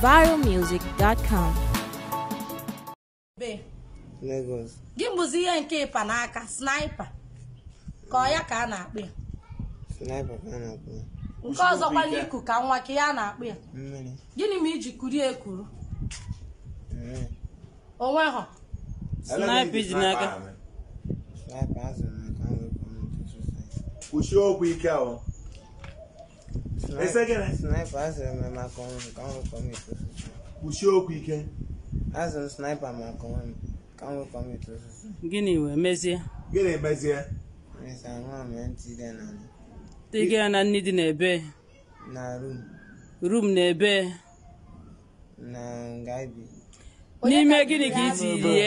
viralmusic.com. Be, Lagos gị bụzi ihe nke ịpa n'aka sniper ka ọ ya ka a na-akpụ ya sniper ka a na-akpọ ya. nke ọzọkwa n'iku ka nwa ka ya na-akpụ ya mmiri gịnị ma iji kurie ekuru mmiri onwe ha Sniper ji n'aka. sniper azụrụ m ka m wepụ m ntutu sniper. kwụsie okwu ike ahụ Ese gịnị? sniper azụrụ m maka ọnwụ ka m wepụ m ntutu sniper. kwụsie okwu ike azụrụ m sniper maka ọnwụ m ka m wepụ m ntutu sniper. gịnị wee mezie gịnị mezie Mesa nwa m ya ntị dị na tege ya na nni dị n'ebe na room rum n'ebe na nga ibi n'ime gịnị ka i tirie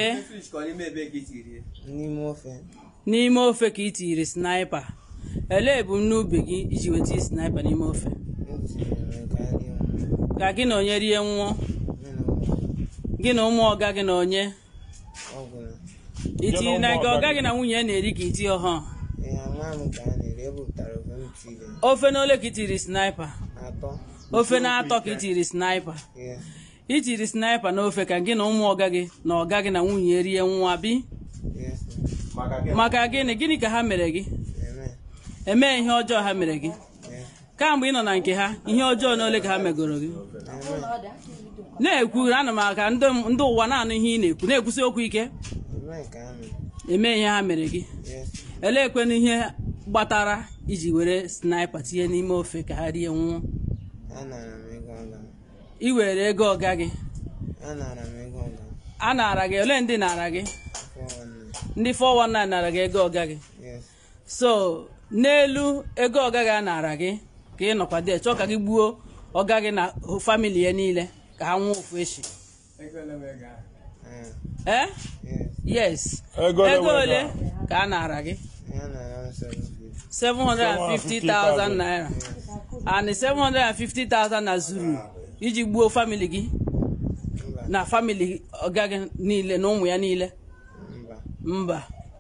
n'ime ofe n'ime ofe ka i tiri snipa elee ebumnobi gị iji weta snipa n'ime ofe ntiri m ka nri m ka gị na onye rie nwụọ nne na ụmụ gị na ụmụ ọga gị na onye ọgwụ na itiri na nke ọga gị na nwunye na-eri ka iti ọhụụ ihe nwa m ka a na-eri ebupụtara ofe m tiri ofe na ole ka i tiri snipa atọ ofe na-atọ ka i tiri snipa yes itiri snipa n'ofe ka gị na ụmụ ọga gị na ọga gị na nwunye rie nwa bi yes maka gịnị maka gịnị gịnị ka ha mere gị eme emee ihe ọjọọ ha mere gị yes kamgbe ị nọ na nke ha ihe ọjọọ na ole ka ha megoro gị na-ekwu ana m aka ndị ndị ụwa na-anụ ihe ị na-ekwu na-ekwusi okwu ike eme ka a mere eme ihe ha mere gị yes eleekwenụ ihe gbatara iji were snipa tinye n'ime ofe ka ha rie nwụọ anara m ego ọga m ị were ego ọga gị anara m ego ọga m a nara gị ole ndị nara gị afọ nwanne ndị 419 nara gị ego ọga gị yes so n'elu ego ọga gị a nara gị ka ị nọkwa dee chọọ ka gị gbuo ọga gị na famili ya niile ka ha nwụọ ofu echi ah ee yes yes ego ole ka a nara gị ya nara m seven fifty 750,000 naira and 750,000 na zuru iji gbuo famili gị mba na famili ọga gị niile na ụmụ ya niile mba mba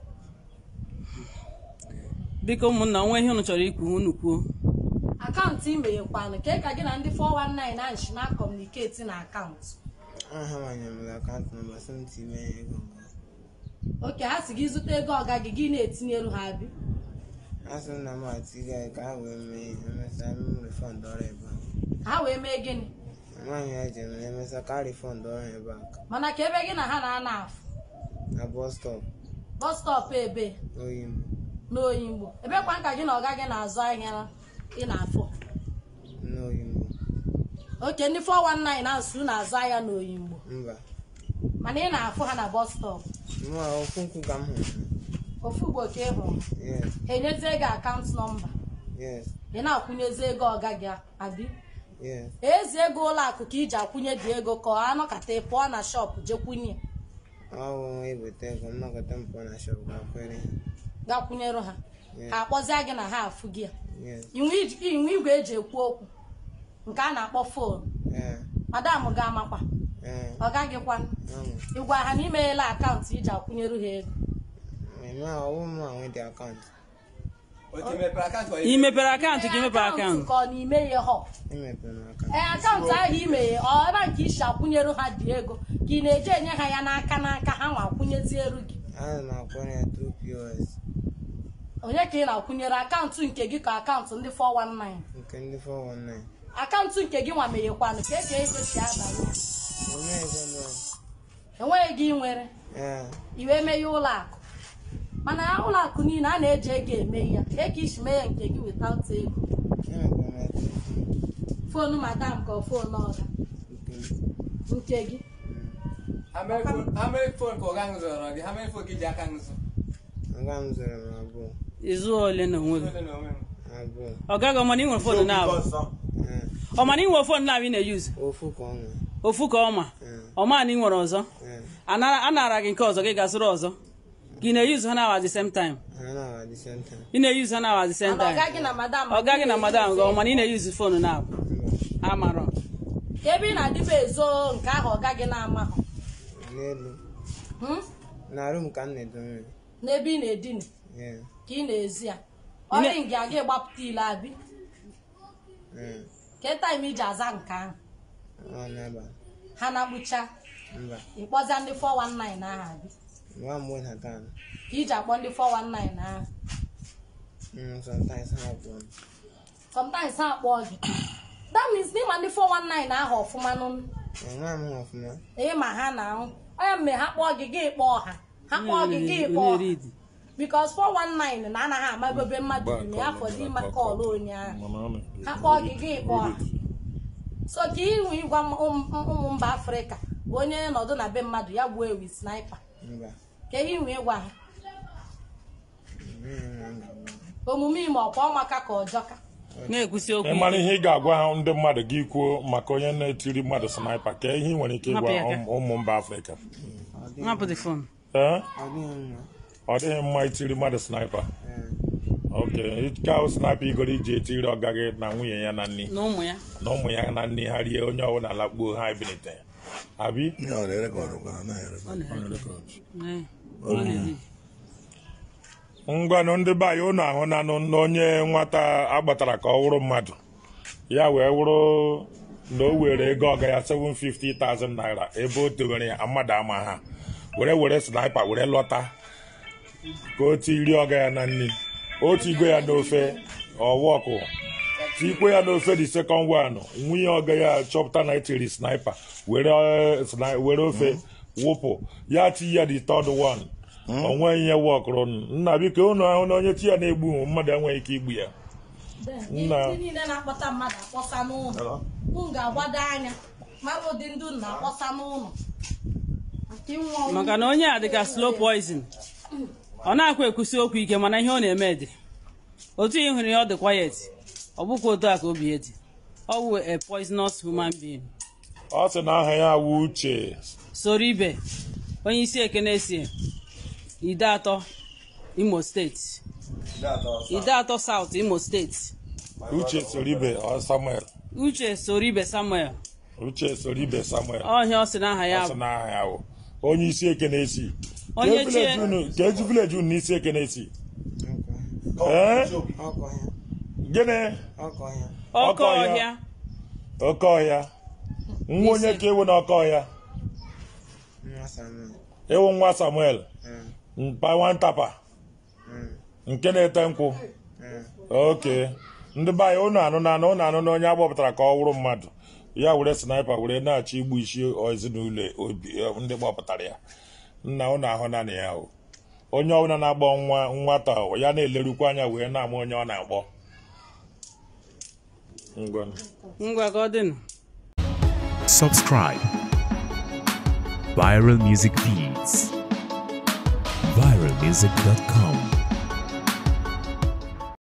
biko ụmụnna onwe ihe unu chọrọ ikwu unu kwuo akaụntụ imeghekwanụ ka ka gị na ndị 419 na nshi na kọmuniketi na akaụntụ aha manyere m akaụntụ nọmba sị m tinye ya ego ọga oke ha si gị zụta ego ọga gị gị na-etinyelu ha bi a sị m na m atiga ya ka ha wee mee ihe emesịa m refund ọrụ ebe ahụ ha wee mee gịnị nwaanyị ya jere na emesịa ka refund ọrụ ebe a mana ka ebe gị na ha na-ana afụ na bọs stọp bọs stọpụ ebe oyimbo n'oyingbo ebekwa ka gị na ọga gị na-azụ ahịa ị na-afụ n'oyimbo oke ndị 419 na-asụ na-azụ ahịa n'oyingbo mba mana ị na-afụ ha na bọs stọpụ mụ okwu nkwụ ka m hụrụ ofu ugbo ka ị hụrụ yes ha enyezie gị akaụntụ nọmba yes ị na-akwụnyezi ego ọga gị abi yes ezi ego ụlọ akụ ka iji akwụnye dị ego ka ọ anọkata ị pụọ na shọpụ jekwunye ọ bụ nwa eweta ego m nọkọta m pụọ na shọp ga kwere gakwunyere ha Yes. ha akpọzie gị na ha afụ gị ya yes inwe ij- inwe igwe eji ekwu okwu nke a na-akpọ fon ee madam ga-amakwa ee ọ gaghịkwa amụ ịgwa ha na imeghela akaụntụ iji akwụnyere ha ego eme ọwụ m nwe dị akaụntụ ị mepere akaụntụ ka ị mepere akaụntụ ka ọ na imeghe họ emepere m akaụntụ ee akaụntụ ahụ imeghe ọ ebe a nke isi akwụnyere ha dị ego ka ị na-eje enye ha ya n'aka n'aka ha nwa akwụnyezieru gị ana m akwere ya tru pos onye ka ị na-akwụnyere akaụntụ nke gị ka akaụntụ ndị 419 nke ndị 419 akaụntụ nke gị nwa meghekwanụ ka eke ego si abanye ome ego nọ enweghị gị nwere ee iwe meghe ụlọ akụ mana ụlọ akụ niile a na-eji ego eme ya ka eke isi mee ya nke gị without ego emepere m ya tru foonu madam ka ọ foonu ọga nke m nke gị How many phone? How many phone ka ọga zụrụ gị? How many phone ka iji aka nzụ? ọga m zụrụ m abụọ ịzụ ole na onwe gị Ole na onwe m. abụọ ọ gaghị ọmana inwere fon na-abụ ọsọ ee ọmana inwere fon na-abụ ị na-eyuzu ofu ka ọ nwe ofu ka ọma ee ọma na ị nwere ọzọ ee Anara- a nara gị nke ọzọ gị ga-azụrụ ọzọ gị na-eyuzu ha na at the same time ha na the same time ị na-eyuzu ha na at the same mana ọga time gị na madam ọ gaghị na madam gị ọmana ị na-eyuzu fon na-abụ mba amarọ ka ebe ị na-adịbe ezo nke ahụ ọga gị na-amahụ n'elu Hmm? na rum ka m na-edowe n'ebe ị na-edina ee ka ị na-ezi ya ọrị nga aga ịgbapụta ile abi ee ke taim iji aza nke ahụ nwa n'ebe a. ha na-akpụcha mba ịkpọzia ndị 419 aha gị nwa mgbe na taa ka iji akpọ ndị 419 aha sometimes ha bụ sometimes ha akpọ gị that means n'ịma ndị 419 ahụ ọfụma nụ nwa m hụ ọfụma ịma ha na ahụ onye mme ha kpọọ gị gị kpọọ ha ha kpọọ gị gị kpọọ onye ha ridi because 419 na anaghị ama ebe mmadụ bi na ya fọdụ ịma kọọlụ onye ahụ ha kpọọ gị gị kpọọ ha so ka ihu ịgwa m- ụm- ụmụ mba afrịka bụ onye nọdụ na be mmadụ ya gbuo ewi sniper mba ka ihe ihu ịgwa ha mmiri nwa m ga-agwa omume ime ọkwa ọmaka ka ọjọka na-ekwusi okwu ị mara ihe ị ga-agwa ha ndị mmadụ gị kwuo maka onye na-etiri mmadụ sniper ka ihe ị nwere ike ịgwa Hapụ ya aka. ụmụ- ụmụ mba afrịka ọ dịghị hapụ the phone ee ọ dịghị mma ọ dịghị mma itiri mmadụ sniper Ee, oke ike ahụ sniper igoro iji etiri ọga gị na nwunye ya na nni na ụmụ ya na ụmụ ya na nni ha rie onye ọbụla lakpuo ha ebilite abi Ihe ọ na-erekọdụ kwa anaghị erekọdụ. Ee, ọ na-eri. ngwanụ ndị be anyị unu ahụ na na onye nwata agbatara ka ọ wụrụ mmadụ ya wee wụrụ na o were ego ọga ya 750,000 naira ebe o tewere ya mmadụ ama ha were were sniper were lọta ka o tiri ọga ya na nri o tigo ya n'ofe ọwọkụ tikwe ya n'ofe the second one nwunye ọga ya chọpụta na etiri sniper were eh, sni- were ofe wụpụ ya ti ya the third one onwe ihe wọkụrụ nna biko unu ahụ na onye chi ya na-egbu mmadụ enweghị ike igbu ya Nna. ndị niile na-akpọta mmadụ akpọsa n'ụlọ m ga-agbado anya mmadụ dị ndụ na-akpọsa n'ụlọ maka ịnwụ ọnwụ maka na onye a dịka slow poison ọ na-akwa ekwusi okwu ike mana ihe ọ na-eme dị otu ị hụrụ ya ọ dị quiet ọ bụkwa otu a ka obi ya dị ọ bụ a poisonous human being ọ sị na aha ya wụ uche soro ibe onye isi ekene si ide atọ imo steeti ide atọ south imo steeti uche soribe ọ samuel uche soro ibe samuel uche soribe samuel ọhịa ọ sị na aha ya ọ sị bụ na aha ya wụ onye isi ekene si Onye Ka chie- village unu- ka eji vileji unu n'isi ekene si ọkọ ee ọkọ ya gịnị ọkọ ya ọkọ ọkọ ya. ọhịa oke ọhịa nwa onye ka ewu na oke ọhịa nwa samuel ewu nwa samuel Ee, mpa nwantapa ee, nke na-ete nkwụ ee. oke ndị be anyị ụnụ anụ na anụ ụnụ anụ na onye agbapụtara ka ọ wụrụ mmadụ ya were sniper were na-achọ igbu isi ezinụlọ obi ndị gbapụtara ya nna ụnụ ahụ naanị ya o onye ọbụla na-agbọ nwa nwata ya na-elerukwa anya wee na-ama onye ọ na-agbọ ngwa ngwa ka ọ dịnụ subscribe. Viral Music Feeds. ViralMusic.com.